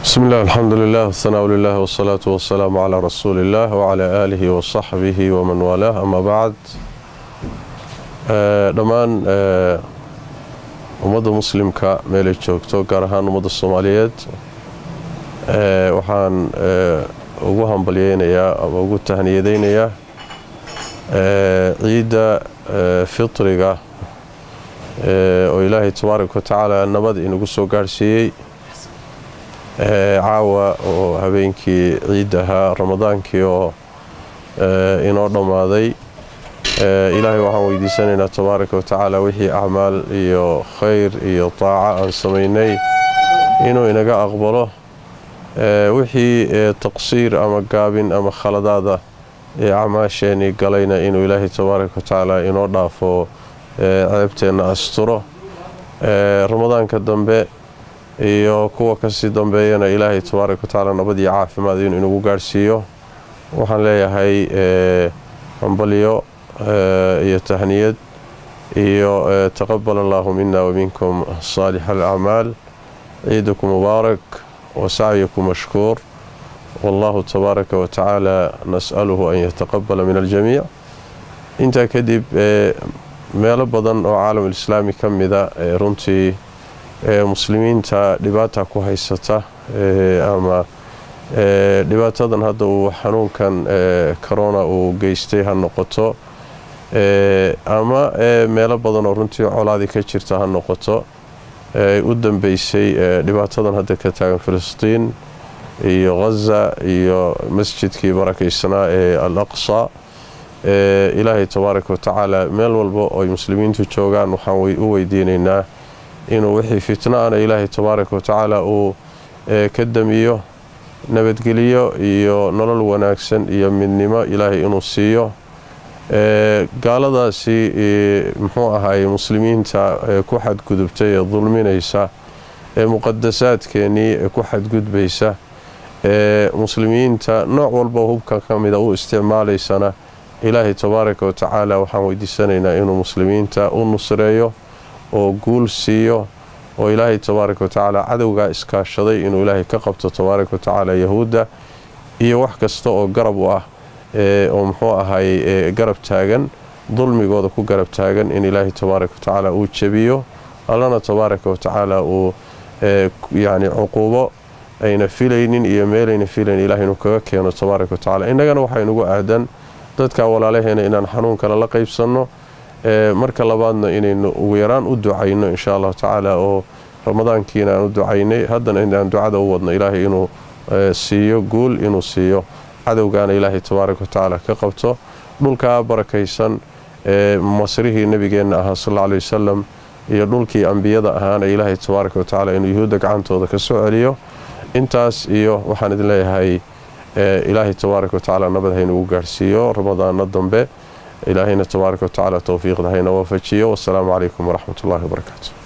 بسم الله الحمد لله والثناء لله والصلاة والسلام على رسول الله وعلى آله وصحبه ومن والاه أما بعد dhammaan ummadda muslimka meelay joogto gaar ahaan ummadda soomaaliyeed waxaan ugu hambalyeynayaa ama ugu tahniyadeynayaa ciidda fitriga oo ilaahay tabaaraka wa tacaala nabad inagu soo gaadhsiiyey caawa oo habeenkii ciid ahaa ramadaankii oo inoo dhammaaday ilaahay waxaan weydiisanaynaa tabaaraka wa tacaala wixii acmaal iyo khayr iyo taaca aan samaynay inuu inaga aqbalo wixii taqsiir ama gaabin ama khaladaada ee acmaasheenii galayna inuu ilaahay tabaaraka wa tacaala inoo dhaafo ceebteenna asturo ramadaanka dambe iyo kuwa kasii dambeeyana ilaahay tabaaraka wa tacaala nabad iyo caafimaad inuu inagu gaadhsiiyo waxaan leeyahay hambalyo iyo tahniyad iyo taqabal allahu mina waminkum saalix alacmaal ciidakum mubaarak wasacyakum mashkuur wallahu tabaaraka wa tacaala nas'aluhu an yataqabala min aljamiic intaa kadib meelo badan oo caalamulislaami ka mida runtii muslimiinta dhibaata ku haysata ama dhibaatadan hadda uu xanuunkan corona uu geystay ha noqoto ama meelo badan oo runtii colaadii ka jirta ha noqoto u dambeysay dhibaatadan hadda ka taagan filistiin iyo ghaza iyo masjidkii barakaysanaa ee al aqsa ilaahay tabaaraka wa tacaala meel walba ooy muslimiintu joogaan waxaan u weydiinaynaa inuu wixii fitna-ana ilaahay tabaaraka wa tacaala uu ka damiyo nabadgelyo iyo nolol wanaagsan iyo midnimo ilaahay inuu siiyo gaaladaasi muxuu ahaay muslimiinta ku xadgudubtay ee dulminaysa ee muqadasaadkeenii ee ku xadgudbaysa ee muslimiinta nooc walba hubka ka mida u isticmaalaysana ilaahay tabaaraka wa tacaala waxaan weydiisanaynaa inuu muslimiinta u nusreeyo oo guul siiyo oo ilaahay tabaaraka wa tacaala cadowgaa iskaashaday inuu ilaahay ka qabto tabaaraka wa tacaala yahuudda iyo wax kasta oo garab u ah oo muxuu ahay garab taagan dulmigooda ku garab taagan in ilaahay tabaaraka wa tacaala uu jebiyo allana tabaaraka wa tacaala uu yacni cuquubo ayna filaynin iyo meelayna filayn ilahay inuu kaga keeno tabaaraka wa tacala innagana waxaynugu aadan dadka walaalaheena inaan xanuunkana la qaybsanno marka labaadna inaynu ugu yaraan u ducayno insha allahu tacaala oo ramadaankiina aan u ducaynay haddana inaan ducada u wadno ilaahay inuu siiyo guul inuu siiyo cadowgaana ilaahay tabaaraka wa tacaala ka qabto dhulkaa barakaysan ee masrihii nebigeenna ahaa sal alla aley wasalam iyo dhulkii ambiyada ahaana ilaahay tabaaraka wa tacaala inuu yuhuudda gacantooda ka soo celiyo intaas iyo waxaan idin leeyahay ilaahay tabaaraka wa tacaala nabad haynugu gaadhsiiyo ramadaano dambe ilaahayna tabaaraka wa tacaala towfiiqda hayna waafajiyo wasalaamu calaykum waraxmat ullahi wabarakaatu